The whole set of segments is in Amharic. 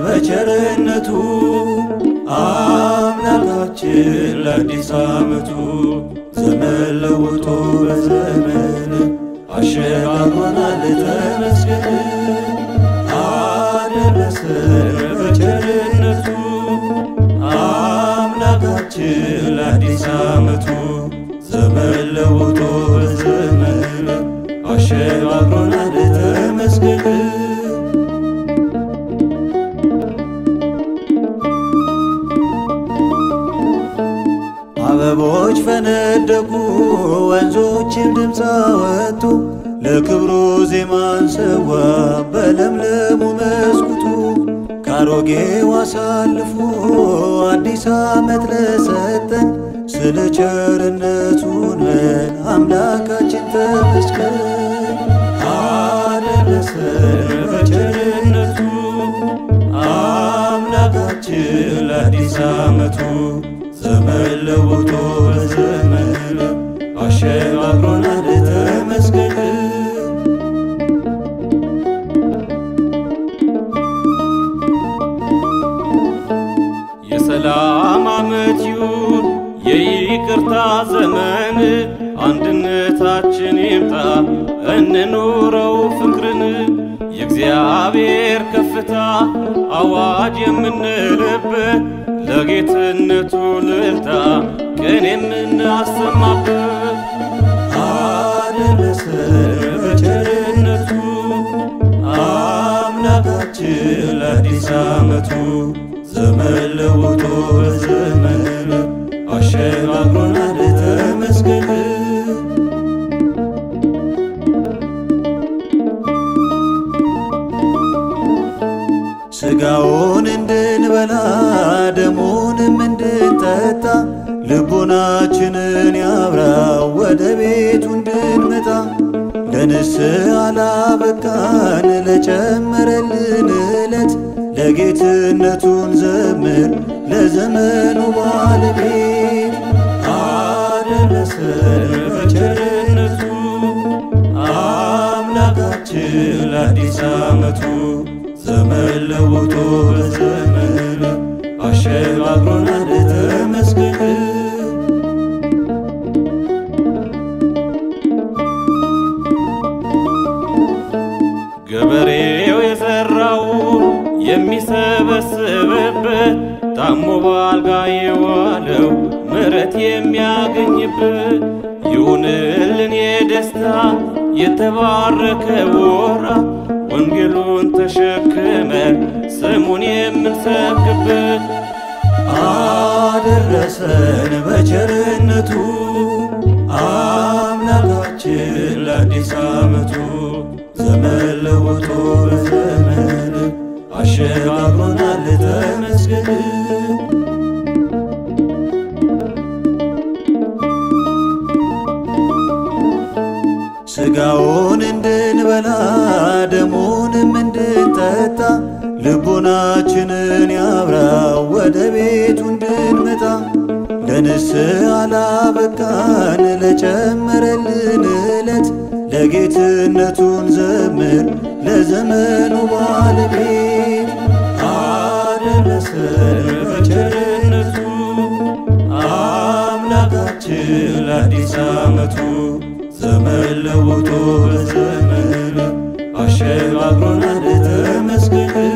በቸርነቱ አምላካችን ለአዲስ ዓመቱ ዘመን ለውጦ በዘመን አሸጋግሮናል ተመስገን አደረሰን በቸርነቱ አምላካችን ለአዲስ ዓመቱ ዘመን ለውጦ በዘመን አሸጋግሮናል ተመስገን አበቦች ፈነደቁ ወንዞችም ድምፅ አወጡ ለክብሩ ዜማን ሰዋ በለምለሙ መስኩቱ ካሮጌው አሳልፎ አዲስ ዓመት ለሰጠን ስለ ቸርነቱን ምን አምላካችን ተመስገን አደረሰን በቸርነቱ አምላካችን ለአዲስ ዓመቱ ዘመን ለውጦ በዘመን አሸጋግሮናል ተመስገን የሰላም ዓመት ይሁን የይቅርታ ዘመን አንድነታችን ይምጣ እንኑረው ፍቅርን የእግዚአብሔር ከፍታ አዋጅ የምንልበት ለጌትነቱ ልልታ ቀን የምናሰማበት አደረሰን በቸርነቱ አምላካችን ለአዲስ ዓመቱ ዘመን ለውጦ በዘመን አሸጋግሮናል ተመስገን ሥጋውን እንድንበላ ደሙንም እንድንጠጣ ልቡናችንን ያብራው ወደ ቤቱ እንድንመጣ ለንስሐ ላበቃን ለጨመረልን ዕለት ለጌትነቱን ዘምር ለዘመኑ ባለቤት አደረሰን በቸርነቱ አምላካችን ለአዲስ ዓመቱ ዘመን ለውጦ በዘመን አሸጋግሮናል ተመስገን ገበሬው የዘራውን የሚሰበስብበት ታሞ ባልጋ የዋለው ምሕረት የሚያገኝበት ይሁንልን የደስታ የተባረከ ወራት ወንጌሉን ተሸክመ ስሙን የምንሰብክበት አደረሰን በቸርነቱ አምላካችን ለአዲስ ዓመቱ ዘመን ለውጦ በዘመን አሸጋግሮናል ተመስገን ሥጋውን እንድንበላ ደሙንም እንድንጠጣ ልቡናችንን ያብራው ወደ ቤቱ እንድንመጣ ለንስሐ ላበቃን ለጨመረልን ዕለት ለጌትነቱን ዘምር ለዘመኑ ባለቤት አደረሰን በቸርነቱ አምላካችን ለአዲስ ዓመቱ ዘመን ለውጦ በዘመን አሸጋግሮናል ተመስገን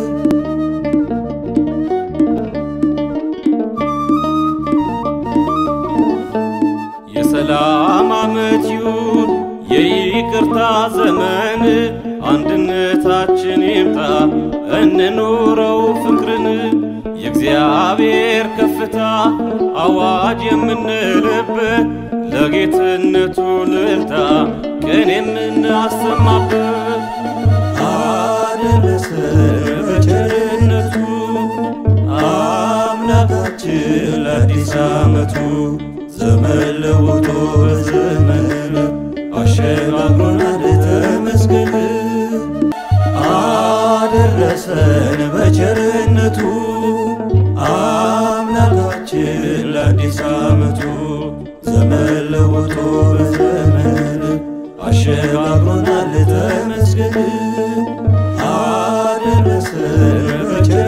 የሰላም ዓመት ይሁን የይቅርታ ዘመን አንድነታችን ይምጣ እንኑረው ፍቅርን የእግዚአብሔር ከፍታ አዋጅ የምንልበት ለጌትነቱ ልልታ ቀን የምናሰማበት አደረሰን በቸርነቱ አምላካችን ለአዲስ ዓመቱ ዘመን ለውጦ በዘመን አሸጋግሮናል ተመስገን አደረሰን በቸርነቱ አምላካችን ለአዲስ ዓመቱ ዘመን ለውጦ በዘመን አሸጋግሮናል ተመስገን አደረሰን በቸርነቱ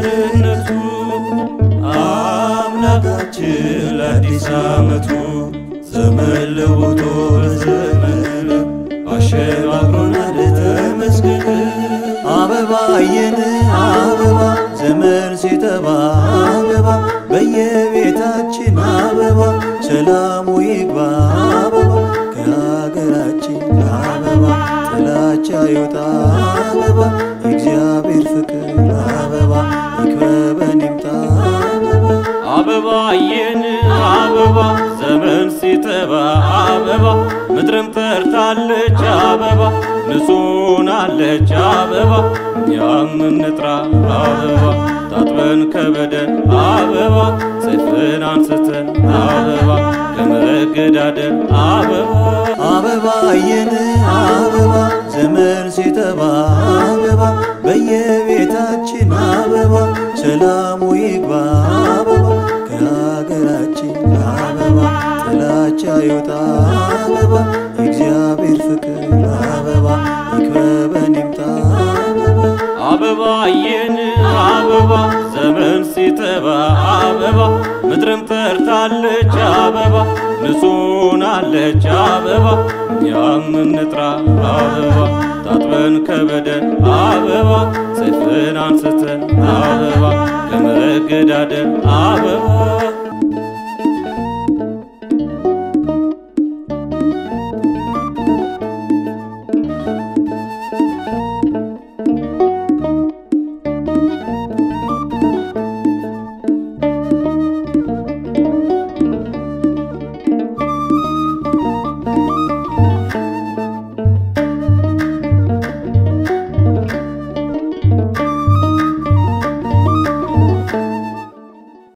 ዓመቱ ዘመን ለውጦ በዘመን አሸጋግሮናል ተመስገን። አበባየን አበባ ዘመን ሲጠባ አበባ በየቤታችን አበባ ሰላሙ ይግባ አበባ ከሀገራችን አበባ ጥላቻ ይውጣ አበባ እግዚአብሔር ፍቅር አበባ ይክበበን ይምጣ አበባ አበባየን አበባ ዘመን ሲጠባ አበባ ምድርም ጠርታለች አበባ ንጹናለች አበባ እኛም እንጥራ አበባ ታጥበን ከበደል አበባ ሰይፍን አንስተን አበባ ከመገዳደል አበባ አበባየን አበባ ዘመን ሲጠባ አበባ በየቤታችን አበባ ሰላሙ ይግባ አበባ ከሀገራችን አበባ ጥላቻ ይውጣ አበባ እግዚአብሔር ፍቅር አበባ ይክበበን ይምጣ አበባ አበባየን አበባ ዘመን ሲጠባ አበባ ምድርም ጠርታለች አበባ ንጹናለች አበባ እኛም እንጥራ አበባ ታጥበን ከበደል አበባ ሰይፍን አንስተን አበባ ከመገዳደል አበባ